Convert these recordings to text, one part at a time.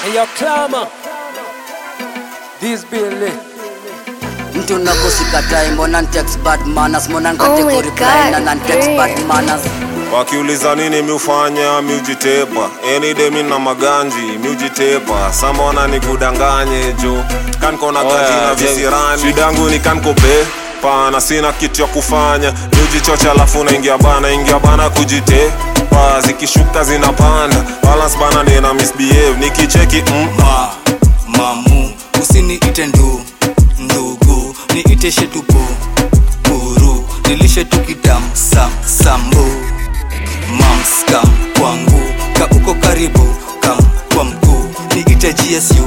And your clamor. This Billy. mtu nakusikatai mbona ntext bad manners mbona Oh nkate my kureply na God, nantext great. bad manners wakiuliza nini miufanya miujitepa enide mi na maganji miujitepa samona ni kudanganye jo kankona Oh, gaji yeah, na yeah. visirani shidangu ni kankope pana sina kitu ya kufanya miujichocha alafu naingia bana ingia bana kujitepa zikishuka zinapanda balance bana nina misbehave nikicheki mm, ma mamu usiniite ndu ndugu niite shetupu buru nilishe tukidam sam sambu mamskam kwangu ka uko karibu kam kwa mguu niite gsu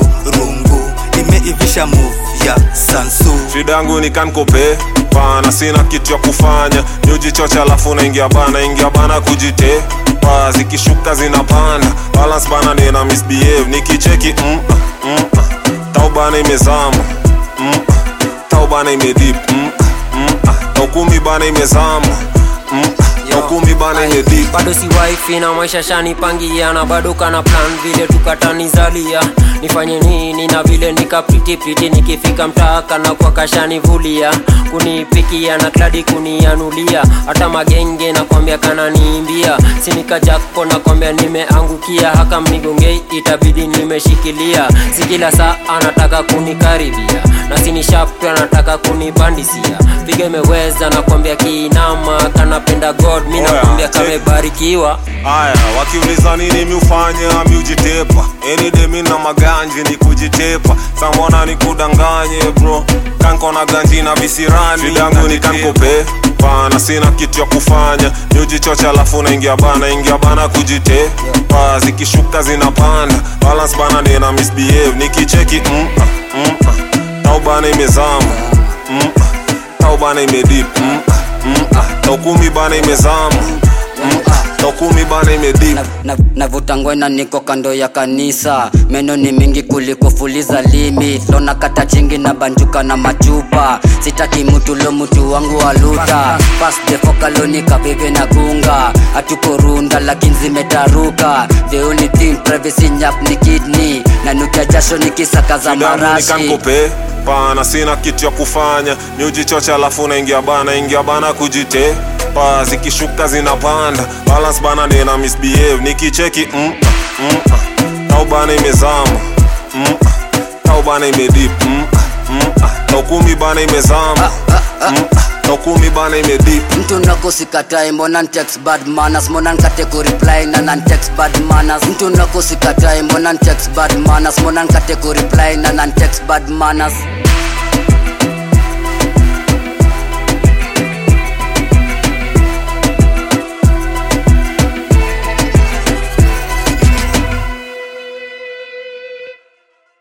turungu imeivisha move ya sansu shidangu ni kankope pana sina kitu ya kufanya miujichocha alafu naingia bana ingia bana kujitepa zikishuka zinapanda balance bana nina misbehave nikicheki mm, mm, taubana imezama mm, taubana imedip mm, mm, taukumi bana imezama mm, taukumi bana imedip bado si wifi na maisha shanipangia na bado kana plan vile tukatanizalia nifanye nini na vile nikapitipiti nikifika mtaaka na kwa kashanivulia kunipikia na kladi kunianulia hata magenge nakwambia kananiimbia sinika jakpo nakwambia nimeangukia haka mnigongei itabidi nimeshikilia si kila saa anataka kunikaribia na sinishaptu anataka kunibandisia piga imeweza nakwambia kiinama kanapenda god mi Oya, nakwambia check. kamebarikiwa aya wakiuliza nini miufanya miujitepa enide na maganji ni kujitepa samona ni kudanganye bro kankona ganji na visirani shidangu ni kankope pana sina kitu ya kufanya miujichocha alafu naingia bana ingia bana kujitepa zikishuka zinapanda balance bana nina misbehave nikicheki mm, mm, taubana imezama mm, taubana imedip mm, mm, taukumi bana imezama mm, taukumi bana imedip Na- na- navuta ngwena niko kando ya kanisa meno ni mingi kuliko fuliza limit lona kata chingi na banjuka na machupa sitaki mtu lo mtu wangu waluta pasdefokalonika vive na gunga hatuko runda lakini zimetaruka the only thing privacy nyap ni kidney na nukia jasho nikisaka za Damu ni marashi kankope pana sina kitu ya kufanya miujichocha alafu naingia bana ingia bana kujitepa zikishuka zinapanda balance bana nina misbehave nikicheki mm, mm, tau bana imezama mm, tau bana imedip mm, mm, taukumi bana imezama mm, taukumi bana imedip mtu nakusikatai mbona ntext bad manners mbona nkate kureply na nantext bad manners mtu nakusikatai mbona ntext bad manners mbona nkate kureply na nantext bad manners